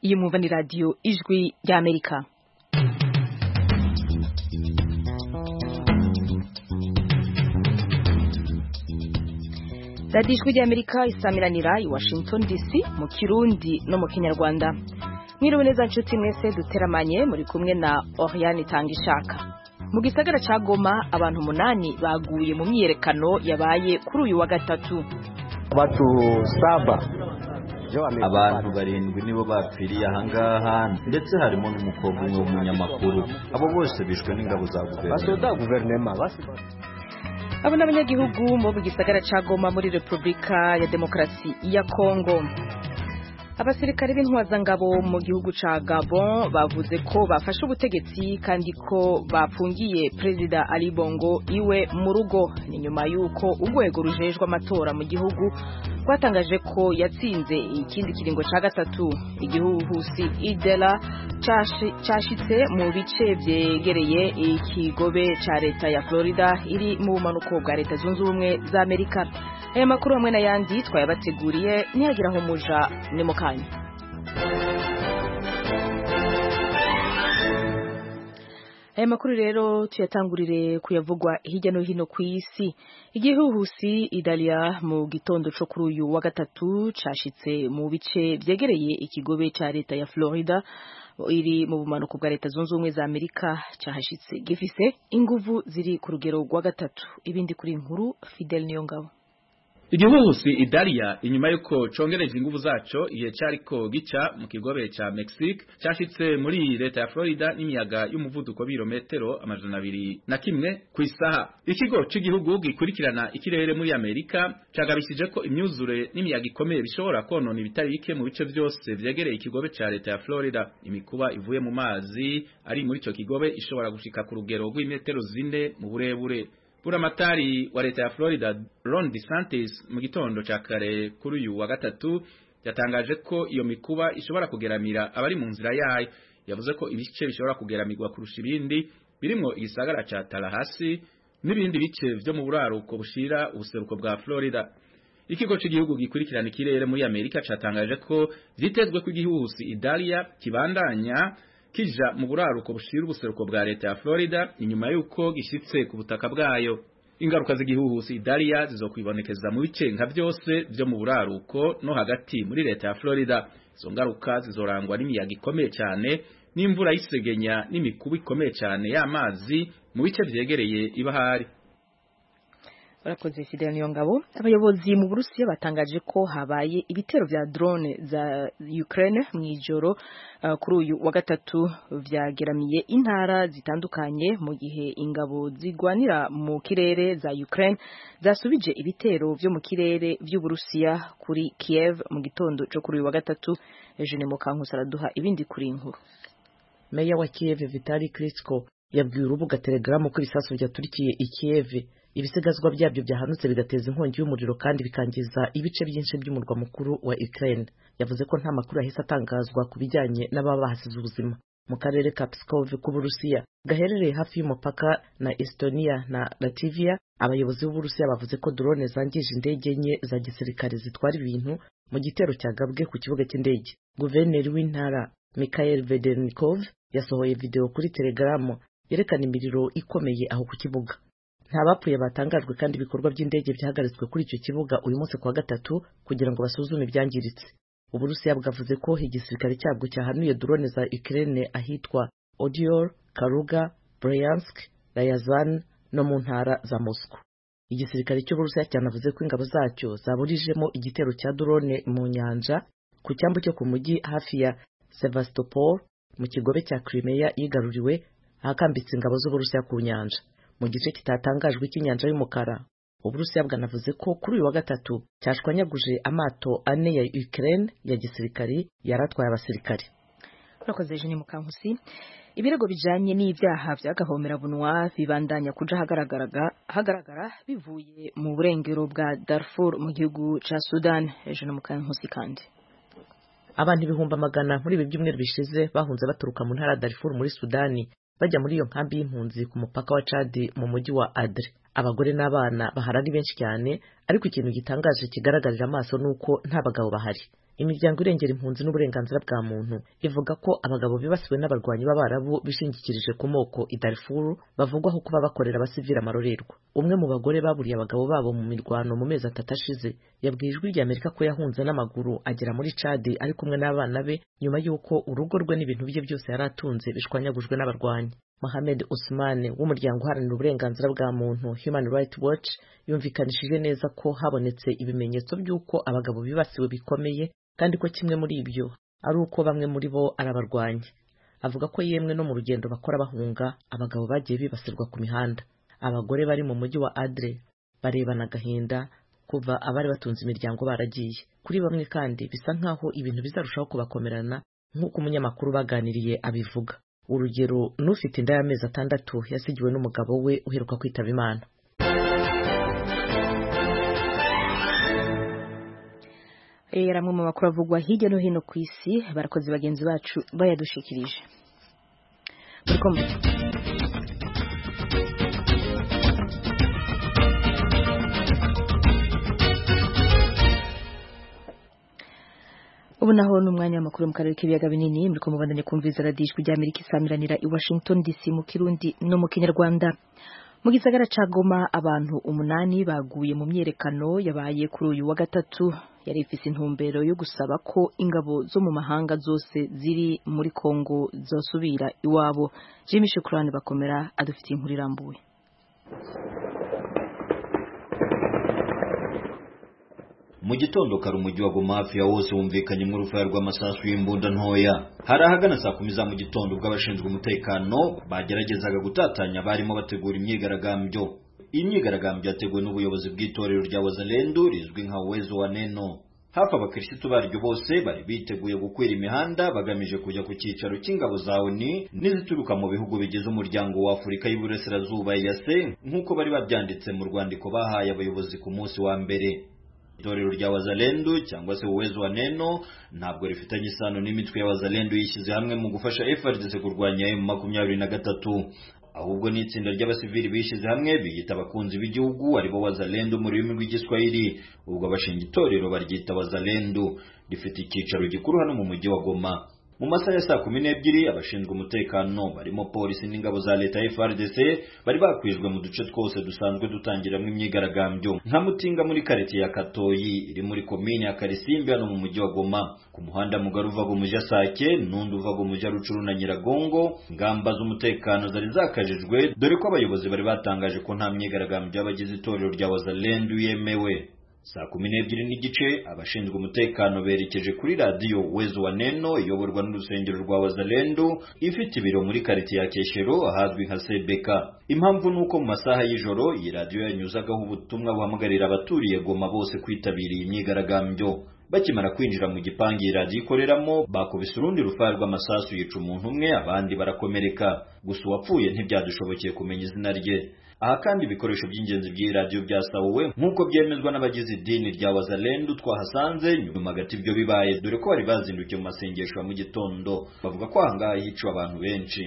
Iyi mwumva ni radiyo ijwi ry'Amerika radiyo ijwi ry'Amerika isamiranira i Washington DC mu Kirundi no mu Kinyarwanda mwiriwe neza nshuti mwese duteramanye muri kumwe na Oriane Tangishaka mu gisagara ca Goma abantu umunani baguye mu myiyerekano yabaye kuri uyu wa gatatu watu saba abantu barindwi nibo bapfiriye ahangaha ndetse harimo n'umukobwa umwe w'umunyamakuru abo bose bishwe n'ingabo za guverinoma basoda guverinoma basi abo ni abanyagihugu bo mu gisagara ca Goma muri Repubulika ya Demokarasi ya Kongo abasirikare b'intwazangabo mu gihugu ca Gabon bavuze ko bafashe ubutegetsi kandi ko bafungiye perezida Ali Bongo iwe mu rugo ni nyuma y'uko urwego rujejwe amatora mu gihugu rwatangaje ko yatsinze ikindi kiringo ca gatatu igihuhusi Idela cashi- cashitse mu bice vyegereye ikigobe ca leta ya Florida iri mu bumanuko bwa leta zunze ubumwe za Amerika aya makuru hamwe n'ayandi twayabateguriye ntiyagira aho muja ni mu kanya aya makuru rero tuyatangurire kuyavugwa hirya no hino ku isi igihuhusi idaliya mu gitondo cyo kuri uyu wa gatatu cashitse mu bice vyegereye ikigobe ca leta ya florida iri mu bumanuko bwa leta zunze ubumwe za amerika cahashitse gifise inguvu ziri ku rugero rwa gatatu ibindi kuri iyi nkuru fidel niyongabo igihuhusi idariya inyuma y'uko congereje inguvu zaco igihe cariko gica mu kigobe ca mexique cashitse muri leta ya florida n'imiyaga y'umuvuduko w'ibirometero amajana abiri na kimwe ku isaha ikigo c'igihugu gikurikirana ikirere muri amerika cagabishije ko imyuzure n'imiyaga ikomeye bishobora konona ibitari bike mu bice vyose vyegereye ikigobe ca leta ya florida imikuba ivuye mu mazi ari muri ico kigobe ishobora gushika ku rugero rw'imetero zine mu burebure buramatari wa leta ya Florida Ron DeSantis mu gitondo ca kare kuri uyu wa gatatu yatangaje ko iyo mikuba ishobora kugeramira abari mu nzira yayo yavuze ko ibice bishobora kugeramirwa kurusha ibindi birimwo igisagara ca Tallahassee n'ibindi bice vyo mu buraruko bushira ubuseruko bwa Florida ikigo c'igihugu gikurikirana ikirere muri Amerika catangaje ko vyitezwe ko igihuhusi Idalia kibandanya kija mu buraruko bushira ubuseruko bwa leta ya Florida inyuma yuko gishitse ku butaka bwayo ingaruka z'igihuhusi Idalia zizokwibonekeza mu bice nka byose byo mu buraruko no hagati muri leta ya Florida izo ngaruka zizorangwa n'imiyaga ikomeye cyane n'imvura y'isegenya n'imikuba ikomeye cyane y'amazi mu bice vyegereye ibahari barakoze fidel niyongabo abayobozi mu burusiya batangaje ko habaye ibitero vya drone za ukraine mu ijoro uh, kuri uyu wa gatatu vyageramiye intara zitandukanye mu gihe ingabo zigwanira mu kirere za ukraine zasubije ibitero vyo mu kirere vy'uburusiya kuri kiev mu gitondo co kuri uyu wa gatatu eugene mukankusi araduha ibindi kuri iyi nkuru meya wa kiev vitali klitschko yabwiye urubuga telegaramu ko ibisasu vyaturikiye i kiev ibisigazwa byabyo byahanutse bigateza inkongi y'umuriro kandi bikangiza ibice byinshi by'umurwa mukuru wa Ukraine yavuze ko nta makuru yahise atangazwa ku bijyanye n'ababa bahasize ubuzima mu karere ka Pskov k'Uburusiya gaherereye hafi y'umupaka na Estonia na Latvia abayobozi b'Uburusiya bavuze ko drone zangije indege nke za gisirikare zitwara ibintu mu gitero cyagabwe ku kibuga cy'indege guverineri w'intara Mikhail Vedenikov yasohoye video kuri Telegram yerekana imiriro ikomeye aho ku kibuga nta bapfuye batangajwe kandi ibikorwa by'indege byahagaritswe kuri icyo kibuga uyu munsi kuwa gatatu kugira ngo basuzume ibyangiritse uburusiya bwavuze ko igisirikare cyabwo cyahanuye drone za ukraine ahitwa odior karuga bryansk rayazan no mu ntara za moscow igisirikare cy'uburusiya cyanavuze ko ingabo zacyo zaburijemo igitero cya drone mu nyanja ku cyambu cyo ku mujyi hafi ya sevastopol mu kigobe cya crimea yigaruriwe ahakambitse ingabo z'uburusiya ku nyanja mu gice kitatangajwe cy'inyanja y'umukara uburusiya bwanavuze ko kuri uyu wa gatatu cyashwanyaguje amato ane ya Ukraine ya gisirikari yaratwaye abasirikari urakoze eugene mukankusi ibirego bijanye n'ivyaha vy'agahomerabunwa bibandanya kuja ahagaragara- ahagaragara bivuye mu burengero bwa darfur mu gihugu ca sudan eugene mukankusi kandi abantu ibihumbi magana muri ibi byumweru bishize bahunze baturuka mu ntara ya Darfur muri Sudani bajya muri iyo nkambi y'impunzi ku mupaka wa Chad mu mujyi wa Adre abagore n'abana bahari ari benshi cyane ariko ikintu gitangaje kigaragarira amaso nuko nta bagabo bahari imiryango irengera impunzi n'uburenganzira bwa muntu ivuga ko abagabo bibasiwe n'abarwanyi b'abarabu bishingikirije ku moko i Darfur bavugwaho kuba bakorera abasivili amarorerwa umwe mu bagore baburiye abagabo babo mu mirwano mu mezi atatu ashize yabwiye ijwi rya Amerika ko yahunze n'amaguru agera muri Chad ari kumwe n'abana be nyuma y'uko urugo rwe n'ibintu bye byose yari atunze bishwanyagujwe n'abarwanyi Mohamed Usman w'umuryango uharanira uburenganzira bwa muntu Human Rights Watch yumvikanishije neza ko habonetse ibimenyetso by'uko abagabo bibasiwe bikomeye kandi ko kimwe muri ibyo ari uko bamwe muri bo ari abarwanyi avuga ko yemwe no mu rugendo bakora bahunga abagabo bagiye bibasirwa ku mihanda abagore bari mu mujyi wa Adre barebana agahinda kuva abari batunze imiryango baragiye kuri bamwe kandi bisa nk'aho ibintu bizarushaho kubakomerana nk'uko umunyamakuru baganiriye abivuga urugero n'ufite inda y'amezi atandatu yasigiwe n'umugabo we uheruka kwitaba imana rero amwe mu makuru avugwa hirya no hino ku isi barakoze bagenzi bacu bayadushikirije murakomeje ubu naho ni umwanya w'amakuru mu karere k'ibiyaga binini muri kumubandanya kumviza radijwi rya amerika isamiranira i washington dc mu kirundi no mu kinyarwanda mu gisagara ca goma abantu umunani baguye mu myerekano yabaye kuri uyu wa gatatu yari ifise intumbero yo gusaba ko ingabo zo mu mahanga zose ziri muri kongo zosubira iwabo jimi shukurani bakomera adufitiye inkuru irambuye mu gitondo kare umujyi wa Goma hafi ya wose wumvikanye mu rufaya rw'amasasu y'imbunda ntoya hari ahagana saa kumi za mu gitondo ubwo abashinzwe umutekano bageragezaga gutatanya barimo bategura imyigaragambyo iyi myigaragambyo yateguwe n'ubuyobozi bw'itorero rya wazalendu rizwi nka uwezo wa neno hafi abakirisitu baryo bose bari biteguye gukwira imihanda bagamije kujya ku cyicaro cy'ingabo za oni n'izituruka mu bihugu bigize umuryango wa afurika y'uburasirazuba yase nk'uko bari babyanditse mu rwandiko bahaye abayobozi ku munsi wa mbere itorero rya wazalendu cyangwa se uwezo wa neno ntabwo rifitanye isano n'imitwe ya wazalendu yishyize hamwe mu gufasha FARDC kurwanya M23 ahubwo ni itsinda ry'abasivili bishyize hamwe biyita abakunzi b'igihugu aribo wazalendu mu rurimi rw'igiswahili ubwo abashinga itorero baryita wazalendu rifite icyicaro gikuru hano mu mujyi wa Goma mu masaha ya saa kumi n'ebyiri abashinzwe umutekano barimo polisi n'ingabo za leta FRDC bari bakwijwe mu duce twose dusanzwe dutangiramo imyigaragambyo nka Mutinga muri kareti ya Katoyi iri muri komini ya Karisimbi hano mu mujyi wa Goma ku muhanda mugari uvaga umuja Sake n'undi uvaga umuja Rucuru na Nyiragongo ingamba z'umutekano zari zakajijwe dore ko abayobozi bari batangaje ko nta myigaragambyo y'abagize itorero rya Wazalendu yemewe saa kumi n'ebyiri n'igice abashinzwe umutekano berekeje kuri radiyo wezo wa neno iyoborwa n'urusengero rwa wazalendu ifite ibiro muri karitsiye ya keshero ahazwi nka sebeka impamvu ni uko mu masaha y'ijoro iyi radiyo yanyuzagaho ubutumwa buhamagarira abaturiye goma bose kwitabira iyi myigaragambyo bakimara kwinjira mu gipangu iyi radiyo ikoreramo bakubise urundi rufaya rw'amasasu yica umuntu umwe abandi barakomereka gusa uwapfuye ntibyadushobokeye kumenya izina rye aha kandi ibikoresho by'ingenzi by'iyi radiyo byasahuwe nk'uko byemezwa n'abagize idini rya wazalendu twahasanze nyuma gato ibyo bibaye dore ko bari bazindukiye mu masengesho ya mu gitondo bavuga ko aha ngaha hiciwe abantu benshi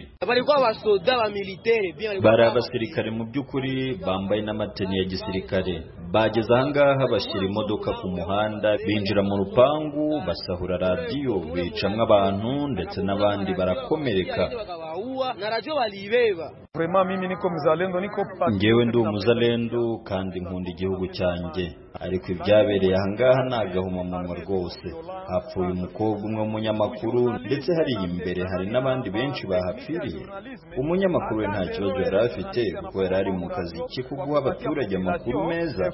bari abasirikare mu by'ukuri bambaye n'amateni ya gisirikare bageze aha ngaha bashyira imodoka ku muhanda binjira mu rupangu basahura radiyo bicamwo abantu ndetse n'abandi barakomereka ngewe ndi umuzalendu kandi nkunda igihugu cyanjye ariko ibyabereye ahangaha ni agahomamunwa rwose hapfuye umukobwa umwe w'umunyamakuru ndetse hariya imbere hari n'abandi benshi bahapfiriye umunyamakuru we nta kibazo yari afite kuko yari ari mu kazi ke ko guha abaturage amakuru meza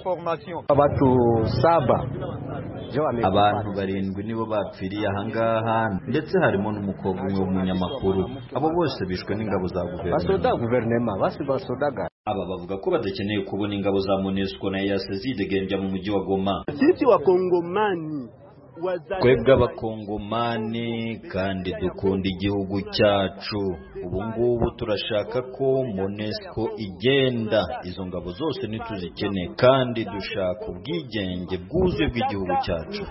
abantu barindwi nibo bapfiriye ahangaha ndetse harimo n'umukobwa umwe w'umunyamakuru abo bose bishwe n'ingabo za guverinoma aba bavuga ko badakeneye kubona ingabo za monesco na yase zidegembya mu mujyi wa goma twebwe abakongomani kandi dukunda igihugu cyacu ubu ngubu turashaka ko monesco igenda izo ngabo zose ntituzikeneye kandi dushaka ubwigenge bwuzuye bw'igihugu cyacu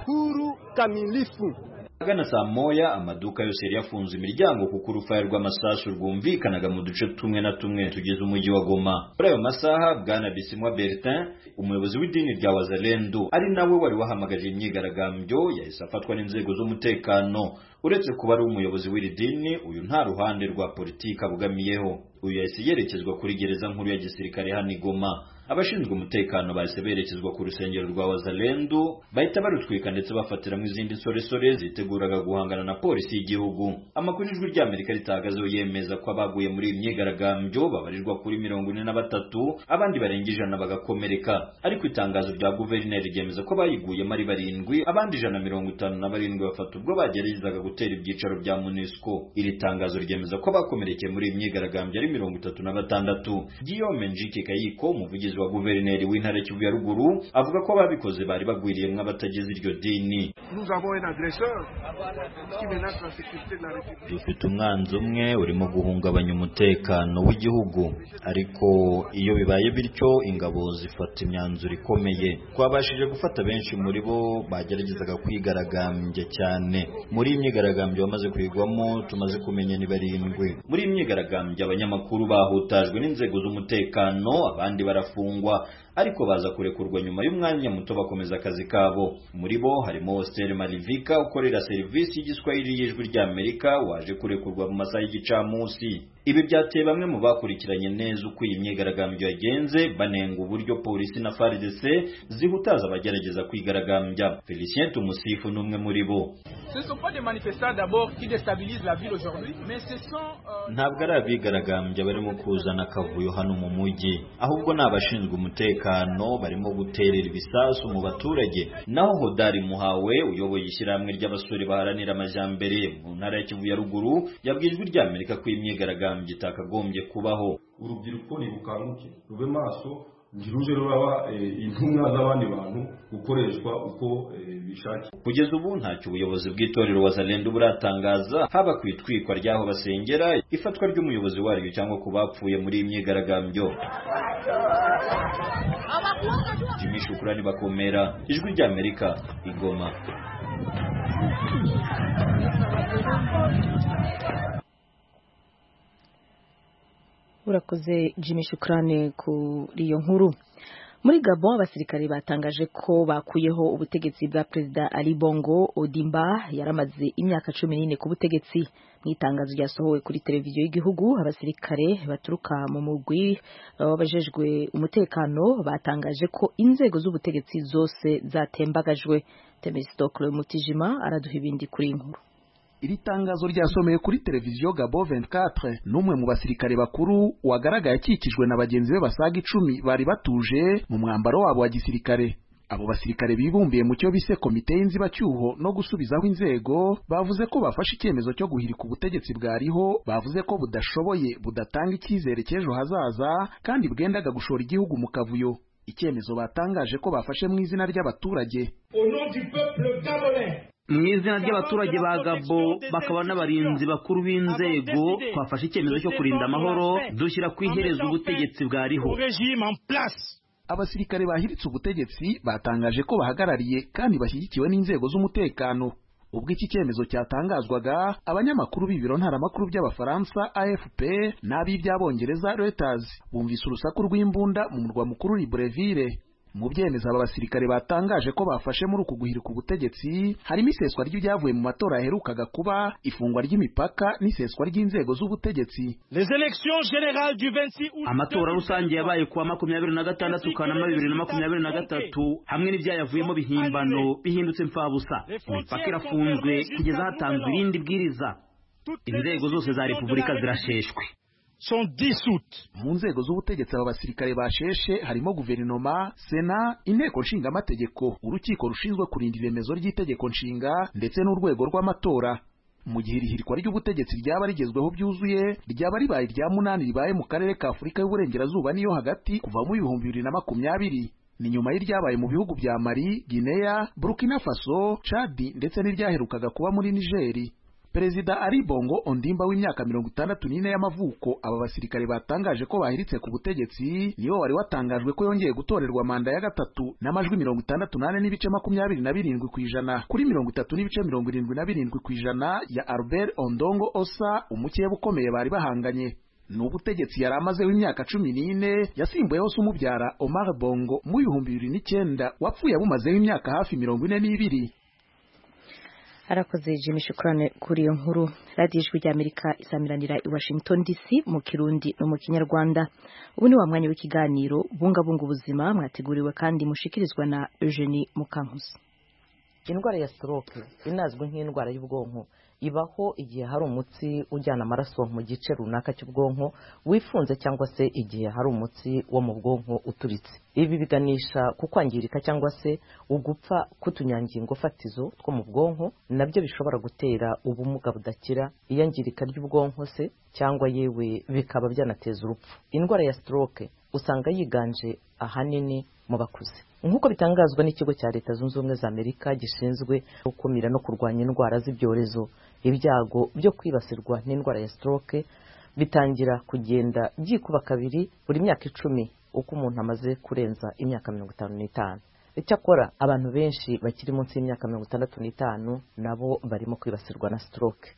Agana saa moya amaduka yose yari yafunze imiryango kuko urufaya rw'amasasu rwumvikanaga mu duce tumwe na tumwe tugize umujyi wa Goma. Muri ayo masaha Bwana Bisimwa Bertin umuyobozi w'idini rya Wazalendo ari nawe wari wahamagaje imyigaragambyo yahise afatwa n'inzego z'umutekano. Uretse kuba ari umuyobozi w'iri dini uyu nta ruhande rwa politiki abugamiyeho. Uyu yahise yerekezwa kuri gereza nkuru ya gisirikare hano i Goma. Abashinzwe umutekano bahise berekezwa ku rusengero rwa Wazalendo bahita barutwika ndetse bafatiramo izindi nsoresore ziteguraga guhangana na polisi y'igihugu. Amakuru ijwi ry'Amerika ritahagazeho yemeza ko abaguye muri iyi myigaragambyo babarirwa kuri mirongo ine na batatu abandi barenga ijana bagakomereka. Ariko itangazo rya guverineri ryemeza ko bayiguyemo ari barindwi abandi ijana mirongo itanu na barindwi bafata ubwo bageragezaga gutera ibyicaro bya MONUSCO. Iri tangazo ryemeza ko abakomerekeye muri iyi myigaragambyo ari mirongo itatu na batandatu. Guillaume Njike Kayiko umuvugizi wa guverineri w'intara Kivu ya ruguru avuga ko ababikoze bari bagwiriyemwo abatagize iryo dini dufite umwanzi umwe urimo guhungabanya umutekano w'igihugu ariko iyo bibaye bityo ingabo zifata imyanzuro ikomeye twabashije gufata benshi muri bo bageragezaga kwigaragambya cyane muri iyi myigaragambyo bamaze kwigwamo tumaze kumenya ni barindwi muri iyi myigaragambyo abanyamakuru bahutajwe n'inzego z'umutekano abandi barafungwa gufungwa ariko baza kurekurwa nyuma y'umwanya muto bakomeza akazi kabo muri bo harimo Hostel Malivika ukorera serivisi y'igiswahili y'ijwi ry'Amerika waje kurekurwa mu masaha y'igicamunsi ibi byateye bamwe mu bakurikiranye neza uko iyi myigaragambyo yagenze banenga uburyo polisi na FARDC zihutaza abagerageza kwigaragambya Felicien Tumusifu n'umwe muri bo ntabwo ari abigaragambya barimo kuzana akavuyo hano mu mujyi ahubwo ni abashinzwe umutekano barimo guterera ibisasu mu baturage naho Hodari Muhawe uyoboye ishyirahamwe ry'abasore baharanira amajyambere mu ntara ya Kivu ya ruguru yabwiye ijwi ry'Amerika ko imyigaragambyo itakagombye kubaho urubyiruko ntibukanguke rube maso ntiruje ruraba intumwa z'abandi bantu gukoreshwa uko bishakiye kugeza ubu ntacyo ubuyobozi bw'itorero wazalendo buratangaza haba ku itwikwa ry'aho basengera ifatwa ry'umuyobozi waryo cyangwa ku bapfuye muri iyi myigaragambyo jimmy shukurani bakomera ijwi ry'amerika igoma urakoze Jimmy Shukrane kuri iyo nkuru muri Gabon abasirikare batangaje ko bakuyeho ubutegetsi bwa perezida Ali Bongo Odimba yaramaze imyaka cumi n'ine ku butegetsi mu itangazo ryasohowe kuri televiziyo y'igihugu abasirikare baturuka mu mugwi wabajejwe umutekano batangaje ko inzego z'ubutegetsi zose zatembagajwe Temestokle Mutijima araduha ibindi kuri inkuru iri tangazo ryasomewe kuri televiziyo Gabo 24 n'umwe mu basirikare bakuru wagaragaye akikijwe na bagenzi be basaga icumi bari batuje mu mwambaro wabo wa gisirikare abo basirikare bibumbiye mu cyo bise komite y'inzibacyuho no gusubizaho inzego bavuze ko bafashe icyemezo cyo guhirika ubutegetsi bwariho bavuze ko budashoboye budatanga icyizere cy'ejo hazaza kandi bwendaga gushora igihugu mu kavuyo icyemezo batangaje ko bafashe mu izina ry'abaturage mu izina ry'abaturage ba gabo bakaba n'abarinzi bakuru b'inzego twafashe icyemezo cyo kurinda amahoro dushyira ku iherezo ubutegetsi bwariho abasirikare bahiritse ubutegetsi batangaje ko bahagarariye kandi bashyigikiwe n'inzego z'umutekano ubwo iki cyemezo cyatangazwaga abanyamakuru b'ibiro ntaramakuru by'abafaransa afp n'ab'iby'abongereza reuters bumvise urusaku rw'imbunda mu murwa mukuru libreville mu byemezo aba basirikare batangaje ko bafashe muri uku guhirika ubutegetsi harimo iseswa ry'ibyavuye mu matora yaherukaga kuba ifungwa ry'imipaka n'iseswa ry'inzego z'ubutegetsi amatora rusange yabaye kuwa makumyabiri na gatandatu kanama bibiri na makumyabiri na gatatu hamwe n'ibyayavuyemo bihimbano bihindutse mfabusa imipaka irafunzwe kugeza hatanzwe irindi bwiriza inzego zose za repubulika zirasheshwe mu nzego z'ubutegetsi aba basirikare basheshe harimo guverinoma sena inteko nshingamategeko urukiko rushinzwe kurinda iremezo ry'itegeko nshinga ndetse n'urwego rw'amatora mu gihe irihirikwa ry'ubutegetsi ryaba rigezweho byuzuye ryaba ribaye irya munani ribaye mu karere ka afurika y'uburengerazuba n'iyo hagati kuva mu bihumbi bibiri na makumyabiri ni nyuma y'iryabaye mu bihugu bya mali gineya burkina faso cadi ndetse n'iryaherukaga kuba muri nigeri perezida ari bongo ondimba w'imyaka mirongo itandatu n'ine y'amavuko aba basirikare batangaje ko bahiritse ku butegetsi nibo wari watangajwe ko yongeye gutorerwa manda ya gatatu n'amajwi mirongo itandatu n'ane n'ibice makumyabiri na birindwi ku ijana kuri mirongo itatu n'ibice mirongo irindwi na birindwi ku ijana ya albert ondongo osa umukeba ukomeye bari bahanganye ni ubutegetsi yari amazeho imyaka cumi n'ine yasimbuyeho se umubyara omar bongo mu bihumbi bibiri n'icyenda wapfuye abumazeho imyaka hafi mirongo ine n'ibiri arakoze jimmy shukurane kuri iyo nkuru radiyo ijwi ry'amerika isamiranira i washington dc mu kirundi no mu kinyarwanda ubu ni wa mwanya w'ikiganiro bungabunga ubuzima mwateguriwe kandi mushikirizwa na eugenie mukankusi indwara ya stroke inazwi nk'indwara y'ubwonko ibaho igihe hari umutsi ujyana amaraso mu gice runaka cy'ubwonko wifunze cyangwa se igihe hari umutsi wo mu bwonko uturitse ibi biganisha ku kwangirika cyangwa se ugupfa k'utunyangingo fatizo two mu bwonko nabyo bishobora gutera ubumuga budakira iyangirika ry'ubwonko se cyangwa yewe bikaba byanateza urupfu indwara ya stroke usanga yiganje ahanini mu bakuze nk'uko bitangazwa n'ikigo cya leta zunze ubumwe za amerika gishinzwe gukumira no kurwanya indwara z'ibyorezo ibyago byo kwibasirwa n'indwara ya stroke bitangira kugenda byikuba kabiri buri myaka icumi uko umuntu amaze kurenza imyaka mirongo itanu n'itanu icyakora abantu benshi bakiri munsi y'imyaka mirongo itandatu n'itanu nabo barimo kwibasirwa na stroke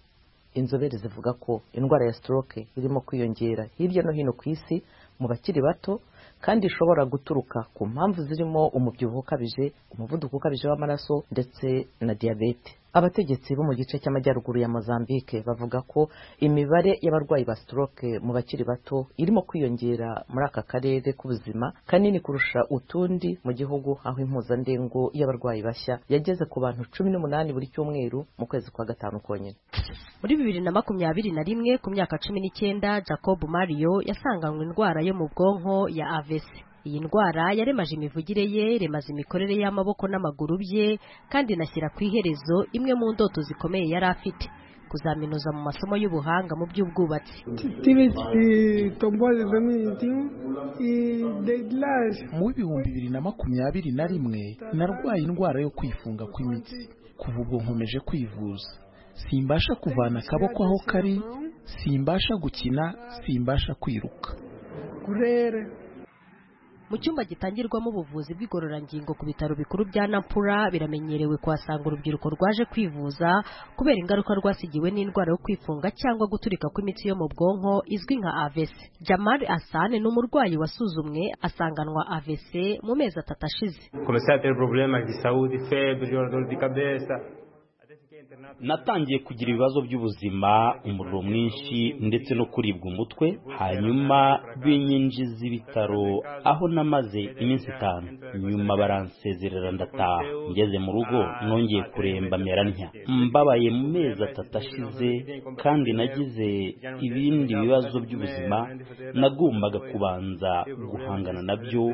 inzobere zivuga ko indwara ya stroke irimo kwiyongera hirya no hino ku isi mu bakiri bato kandi ishobora guturuka ku mpamvu zirimo umubyibuho ukabije umuvuduko ukabije w'amaraso ndetse na diyabete abategetsi bo mu gice cy'amajyaruguru ya mozambique bavuga ko imibare y'abarwayi ba stroke mu bakiri bato irimo kwiyongera muri aka karere k'ubuzima kanini kurusha utundi mu gihugu aho impuzandengo y'abarwayi bashya yageze ku bantu cumi n'umunani buri cyumweru mu kwezi kwa gatanu konyine muri bibiri na makumyabiri na rimwe ku myaka cumi n'icyenda jacob mario yasanganywe indwara yo mu bwonko ya avesi iyi ndwara yaremaje imivugire ye remaze imikorere y'amaboko n'amaguru bye kandi inashyira ku iherezo imwe mu ndoto zikomeye yari afite kuzaminuza mu masomo y'ubuhanga mu by'ubwubatsi mu w'ibihumbi bibiri na makumyabiri na rimwe narwaye indwara yo kwifunga kw'imitsi kuva ubwo nkomeje kwivuza simbasha kuvana akaboko aho kari simbasha gukina simbasha kwiruka mu cyumba gitangirwamo ubuvuzi bw'igororangingo ku bitaro bikuru bya nampura biramenyerewe kuhasanga urubyiruko rwaje kwivuza kubera ingaruka rwasigiwe n'indwara yo kwifunga cyangwa guturika kw'imitsi yo mu bwonko izwi nka avese jamari asane ni umurwayi wasuzumwe asanganwa avese mu mezi atatu ashize natangiye kugira ibibazo by'ubuzima umuriro mwinshi ndetse no kuribwa umutwe hanyuma binyinjiza ibitaro aho namaze iminsi itanu nyuma baransezerera ndataha ngeze mu rugo nongeye kuremba ntya mbabaye mu mezi atatu ashize kandi nagize ibindi bibazo by'ubuzima nagombaga kubanza guhangana nabyo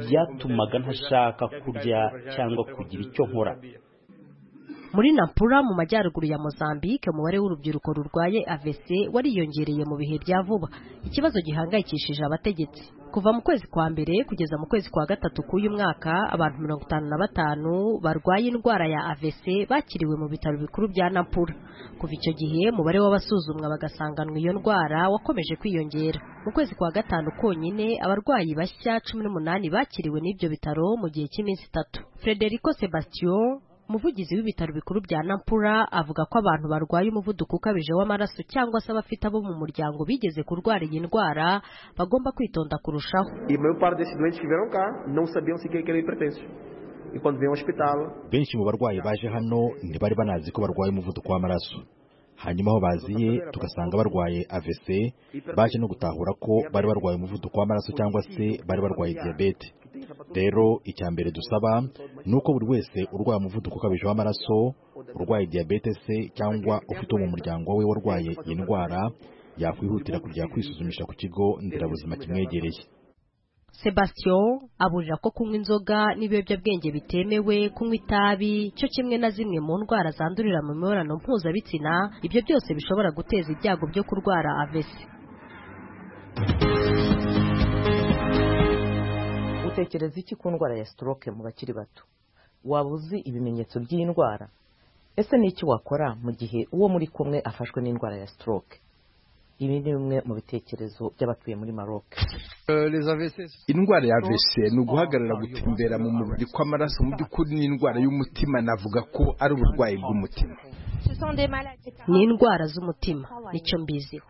byatumaga ntashaka kurya cyangwa kugira icyo nkora muri nampura mu majyaruguru ya mozambique umubare w'urubyiruko rurwaye avese wariyongereye mu bihe bya vuba ikibazo gihangayikishije abategetsi kuva mu kwezi kwa mbere kugeza mu kwezi kwa gatatu k'uyu mwaka abantu mirongo itanu na batanu barwaye indwara ya avese bakiriwe mu bitaro bikuru bya nampura kuva icyo gihe umubare w'abasuzumwa bagasanganwa iyo ndwara wakomeje kwiyongera mu kwezi kwa gatanu konyine abarwayi bashya cumi n'umunani bakiriwe n'ibyo bitaro mu gihe cy'iminsi itatu frederico sebastien umuvugizi w'ibitaro bikuru bya nampura avuga ko abantu barwaye umuvuduko ukabije w'amaraso cyangwa se abafite abo mu muryango bigeze kurwara iyi ndwara bagomba kwitonda kurushaho benshi mu barwayi baje hano ntibari banazi ko barwaye umuvuduko w'amaraso hanyuma aho baziye tugasanga barwaye avc baje no gutahura ko bari barwaye umuvuduko w'amaraso cyangwa se bari barwaye diyabete rero icya mbere dusaba ni uko buri wese urwaye umuvuduko ukabije w'amaraso urwaye diyabete se cyangwa ufite uwo mu muryango we warwaye iyi ndwara yakwihutira kujya kwisuzumisha ku kigo nderabuzima kimwegereye sebastien aburira ko kunywa inzoga n'ibiyobyabwenge bitemewe kunywa itabi cyo kimwe na zimwe mu ndwara zandurira mu mibonano mpuzabitsina ibyo byose bishobora guteza ibyago byo kurwara avesi utekereza iki ku ndwara ya stroke mu bakiri bato waba uzi ibimenyetso by'iyi ndwara ese ni iki wakora mu gihe uwo muri kumwe afashwe n'indwara ya stroke ibi ni bimwe mu bitekerezo by'abatuye muri maroc indwara ya AVC ni uguhagarara gutembera mu mubiri kw'amaraso mu by'ukuri ni indwara y'umutima navuga ko ari uburwayi bw'umutima ni indwara z'umutima nicyo mbiziho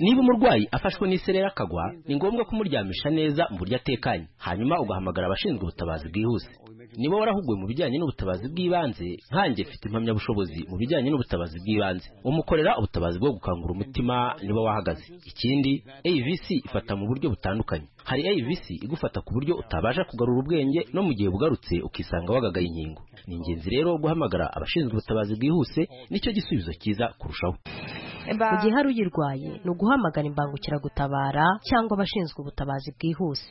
niba umurwayi afashwe n'isereri akagwa ni ngombwa kumuryamisha neza mu buryo atekanye hanyuma ugahamagara abashinzwe ubutabazi bwihuse niba warahuguwe mu bijyanye n'ubutabazi bw'ibanze nkanjye mfite impamyabushobozi mu bijyanye n'ubutabazi bw'ibanze umukorera ubutabazi bwo gukangura umutima niba wahagaze ikindi AVC ifata mu buryo butandukanye hari AVC igufata ku buryo utabasha kugarura ubwenge no mu gihe bugarutse ukisanga wagagaye inkingo ni ingenzi rero guhamagara abashinzwe ubutabazi bwihuse nicyo gisubizo cyiza kurushaho mu gihe hari uyirwaye ni uguhamagara imbangukiragutabara cyangwa abashinzwe ubutabazi bwihuse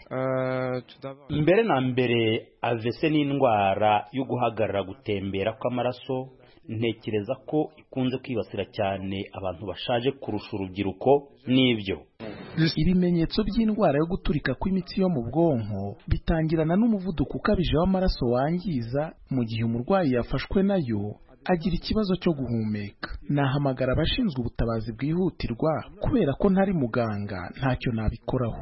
mbere na mbere avese ni indwara yo guhagarara gutembera kw'amaraso ntekereza ko ikunze kwibasira cyane abantu bashaje kurusha urubyiruko n'ibyo ibimenyetso by'indwara yo guturika kw'imitsi yo mu bwonko bitangirana n'umuvuduko ukabije w'amaraso wangiza mu gihe umurwayi yafashwe nayo agira ikibazo cyo guhumeka nahamagara abashinzwe ubutabazi bwihutirwa kubera ko ntari muganga ntacyo nabikoraho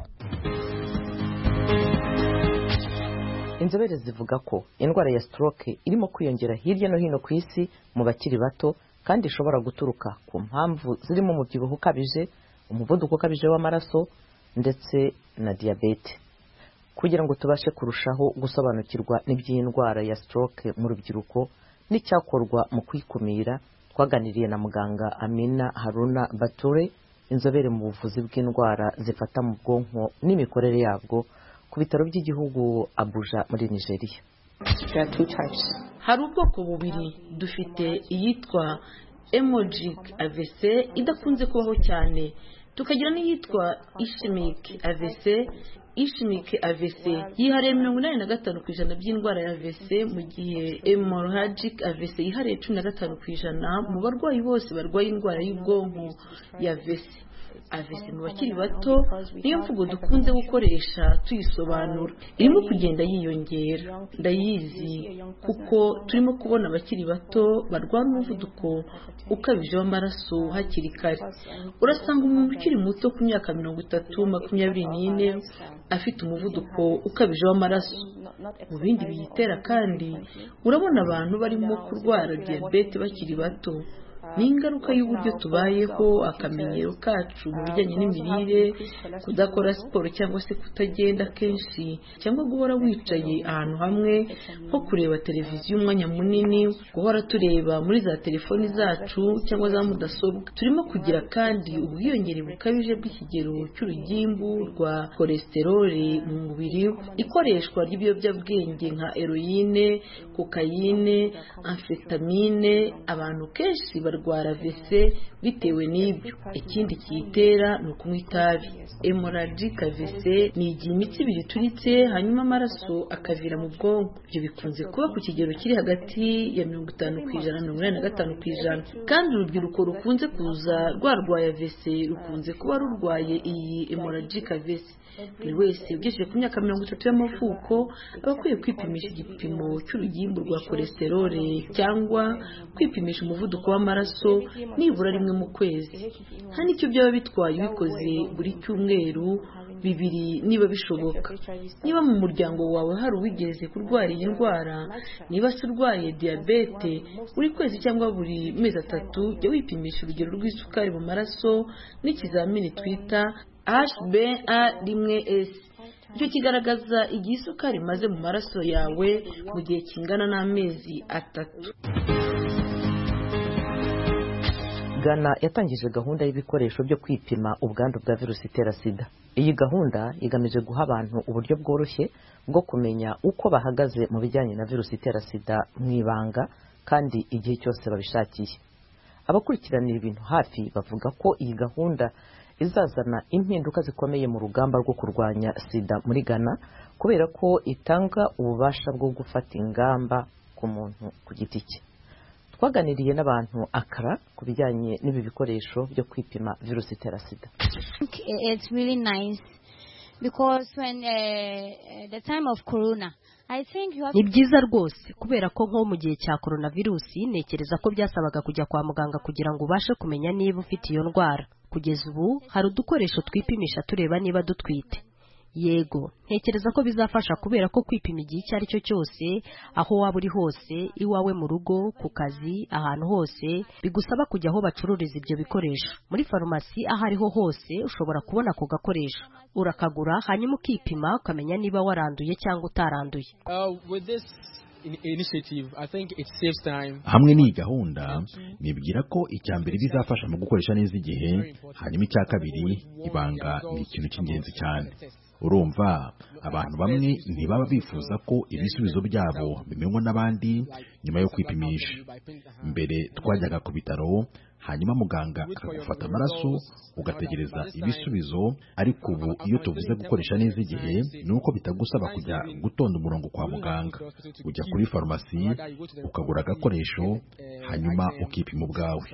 inzobere zivuga ko indwara ya stroke irimo kwiyongera hirya no hino ku isi mu bakiri bato kandi ishobora guturuka ku mpamvu zirimo umubyibuho ukabije umuvuduko ukabije w'amaraso ndetse na diyabete kugira ngo tubashe kurushaho gusobanukirwa n'iby'iyi ndwara ya stroke mu rubyiruko n'icyakorwa mu kwikumira twaganiriye na muganga amina haruna bature inzobere mu buvuzi bw'indwara zifata mu bwonko n'imikorere yabwo ku bitaro by'igihugu abuja muri nigeria hari ubwoko bubiri dufite iyitwa emojic avc idakunze kubaho cyane tukagira n'iyitwa ishimic avc ishimike AVC yihariye mirongo inani na gatanu ku ijana by'indwara ya AVC mu gihe hemorrhagic AVC yihariye cumi na gatanu ku ijana mu barwayi bose barwaye indwara y'ubwonko ya AVC AVC mu bakiri bato niyo mvugo dukunze gukoresha tuyisobanura irimo kugenda yiyongera ndayizi kuko turimo kubona abakiri bato barwara umuvuduko ukabije w'amaraso hakiri kare urasanga umuntu ukiri muto ku myaka mirongo itatu makumyabiri n'ine afite umuvuduko ukabije w'amaraso mu bindi biyitera kandi urabona abantu barimo kurwara diyabete bakiri bato ni ingaruka y'uburyo tubayeho akamenyero kacu mu bijyanye n'imirire kudakora siporo cyangwa se kutagenda kenshi cyangwa guhora wicaye ahantu hamwe nko kureba televiziyo umwanya munini guhora tureba muri za telefoni zacu cyangwa za mudasobwa turimo kugira kandi ubwiyongere bukabije bw'ikigero cy'urugimbu rwa kolesteroli mu mubiri ikoreshwa ry'ibiyobyabwenge nka eroyine kokayine amfetamine abantu kenshi barwara vese bitewe n'ibyo ikindi kiyitera ni ukunywa itabi hemorrhagic vese ni igihe imitsi ibiri ituritse hanyuma amaraso akavira mu bwonko ibyo bikunze kuba ku kigero kiri hagati ya mirongo itanu ku ijana na mirongo inani na gatanu ku ijana kandi urubyiruko rukunze kuza rwarwaye vese rukunze kuba rurwaye iyi hemorrhagic vese buri wese ugejeje ku myaka mirongo itatu y'amavuko aba akwiye kwipimisha igipimo cy'urugimbu rwa kolesterole cyangwa kwipimisha umuvuduko w'amaraso nibura rimwe mu kwezi hari n'icyo byaba bitwaye ubikoze buri cyumweru bibiri niba bishoboka niba mu muryango wawe hari uwigeze kurwara iyi ndwara niba se urwaye diyabete buri kwezi cyangwa buri mezi atatu jya wipimisha urugero rw'isukari mu maraso n'ikizamini twita hba rimwe esi icyo kigaragaza igihe isukari imaze mu maraso yawe mu gihe kingana n'amezi atatu ghana yatangije gahunda y'ibikoresho byo kwipima ubwandu bwa virusi itera sida iyi gahunda igamije guha abantu uburyo bworoshye bwo kumenya uko bahagaze mu bijyanye na virusi itera sida mu ibanga kandi igihe cyose babishakiye abakurikiranira ibintu hafi bavuga ko iyi gahunda izazana impinduka zikomeye mu rugamba rwo kurwanya sida muri ghana kubera ko itanga ububasha bwo gufata ingamba ku muntu ku giti cye twaganiriye n'abantu akara ku bijyanye n'ibi bikoresho byo kwipima virusi itera sida ni byiza rwose kubera ko nko mu gihe cya coronavirusi ntekereza ko byasabaga kujya kwa muganga kugira ngo ubashe kumenya niba ufite iyo ndwara kugeza ubu hari udukoresho twipimisha tureba niba dutwite yego ntekereza ko bizafasha kubera ko kwipima igihe icyo ari cyo cyose aho waba uri hose iwawe mu rugo ku kazi ahantu hose bigusaba kujya aho bacururiza ibyo bikoresho muri farumasi aho ariho hose ushobora kubona ako gakoresho urakagura hanyuma ukipima ukamenya niba waranduye cyangwa utaranduye hamwe n'iyi gahunda nibwira ko icya mbere bizafasha mu gukoresha neza igihe hanyuma icya kabiri ibanga ni ikintu cy'ingenzi cyane urumva abantu bamwe ntibaba bifuza ko ibisubizo byabo bimenywa n'abandi nyuma yo kwipimisha mbere twajyaga ku bitaro hanyuma muganga akagufata amaraso ugategereza ibisubizo ariko ubu iyo tuvuze gukoresha neza igihe ni uko bitagusaba kujya gutonda umurongo kwa muganga ujya kuri farumasi ukagura agakoresho hanyuma ukipima ubwawe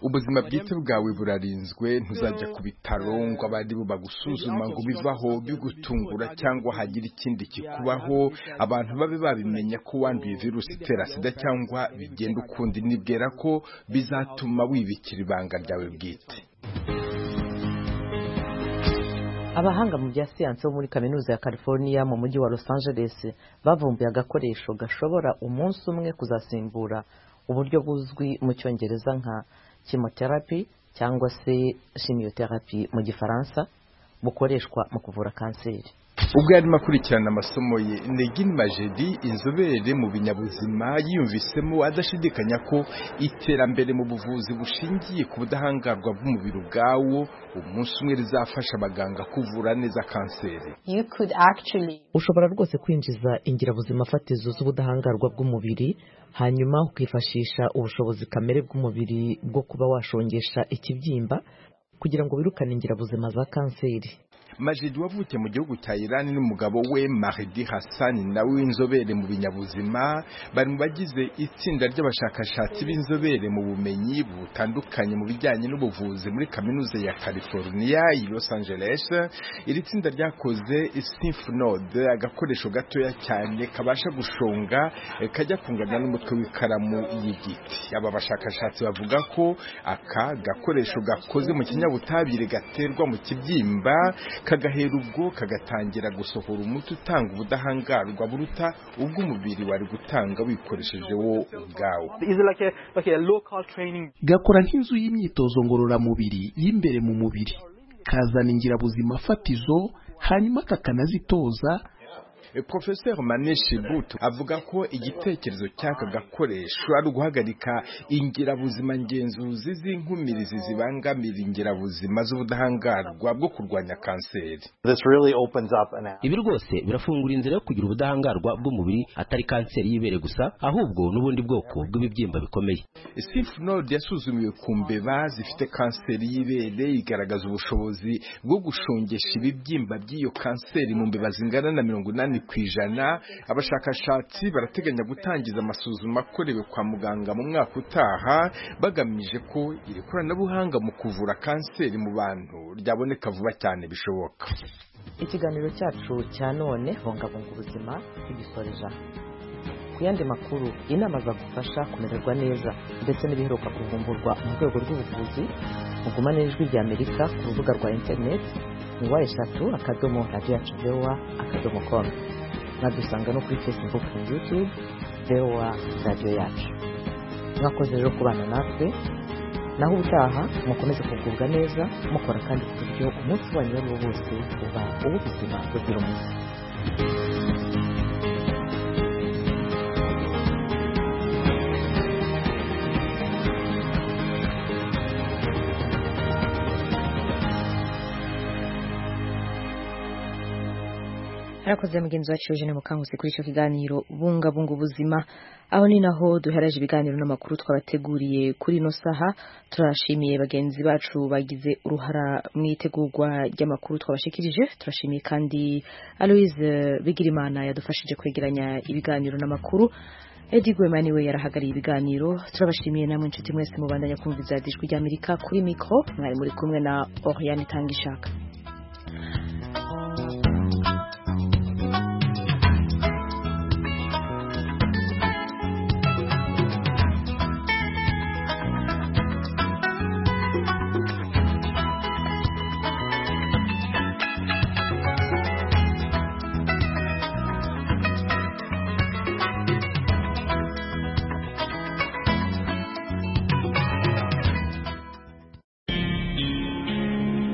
ubuzima bwite bwawe burarinzwe ntuzajya ku bitaro ngo abandi bo bagusuzuma ngo bivaho bigutungura cyangwa hagira ikindi kikubaho abantu babe babimenya ko wanduye virusi itera sida cyangwa bigenda ukundi nibwira ko bizatuma wibikira ibanga ryawe bwite abahanga mu bya siyansi bo muri kaminuza ya california mu mujyi wa los angeles bavumbuye agakoresho gashobora umunsi umwe kuzasimbura uburyo buzwi mu cyongereza nka chemotherapy cyangwa se chimiotherapy mu gifaransa bukoreshwa mu kuvura kanseri ubwo yarimo akurikirana amasomo ye negin majedi inzobere mu binyabuzima yiyumvisemo adashidikanya ko iterambere mu buvuzi bushingiye ku budahangarwa bw'umubiri ubwawo umunsi umwe rizafasha abaganga kuvura neza kanseri ushobora rwose kwinjiza ingirabuzima fatizo z'ubudahangarwa bw'umubiri hanyuma ukifashisha ubushobozi kamere bw'umubiri bwo kuba washongesha ikibyimba kugira ngo wirukane ingirabuzima za kanseri majidi wavukiye mu gihugu cya irani n'umugabo we mahdi hassan nawe w'inzobere mu binyabuzima bari mu bagize itsinda ry'abashakashatsi b'inzobere mu bumenyi butandukanye mu bijyanye n'ubuvuzi muri kaminuza ya california i los angeles iri tsinda ryakoze sinfnode agakoresho gatoya cyane kabasha gushonga eh, kajya kungana n'umutwe w'ikaramu y'igiti aba bashakashatsi bavuga ko aka gakoresho gakoze mu kinyabutabire gaterwa mu kibyimba kagahera ubwo kagatangira gusohora umuti utanga ubudahangarwa buruta ubw'umubiri wari gutanga wikoresheje wo ubwawe gakora nk'inzu y'imyitozo ngororamubiri y'imbere mu mubiri kazana ingirabuzima fatizo hanyuma kakanazitoza Profesor Maneshi Butu avuga ko igitekerezo cy'aka gakoresho ari uguhagarika ingirabuzima ngenzuzi z'inkumirizi zibangamira ingirabuzima z'ubudahangarwa bwo kurwanya kanseri ibi rwose birafungura inzira yo kugira ubudahangarwa bw'umubiri atari kanseri y'ibere gusa ahubwo n'ubundi bwoko bw'ibibyimba bikomeye Sinfinode yasuzumiwe ku mbeba zifite kanseri y'ibere igaragaza ubushobozi bwo gushongesha ibibyimba by'iyo kanseri mu mbeba zingana na mirongo inani ku ijana abashakashatsi barateganya gutangiza amasuzuma akorewe kwa muganga mu mwaka utaha bagamije ko iri koranabuhanga mu kuvura kanseri mu bantu ryaboneka vuba cyane bishoboka ikiganiro cyacu cya none bungabunga ubuzima tugisoreje aha ku yandi makuru inama zagufasha kumererwa neza ndetse n'ibiheruka kuvumburwa mu rwego rw'ubuvuzi mugumane n'ijwi rya amerika ku rubuga rwa interineti ni wa eshatu akadomo radiyo yacu vowa akadomo komu mwadusanga no kuri facebook na youtube vowa radiyo yacu mwakoze rero kubana natwe naho ubutaha mukomeze kugubwa neza mukora kandi ku buryo umunsi wanyu uwo ari wo wose uba uw'ubuzima buzira umuze harakoze mugenzi wacu Eugene Mukangusi kuri icyo kiganiro bungabunga ubuzima aho ni naho duhereje ibiganiro n'amakuru twabateguriye kuri ino saha turashimiye bagenzi bacu bagize uruhara mu itegurwa ry'amakuru twabashikirije turashimiye kandi Aloise Bigirimana yadufashije kwegeranya ibiganiro n'amakuru edi gwemani we yarahagarariye ibiganiro turabashimiye namwe inshuti mwese mubandanya kumva izadijwi rya amerika kuri mikoro mwari muri kumwe na oriyani itanga ishaka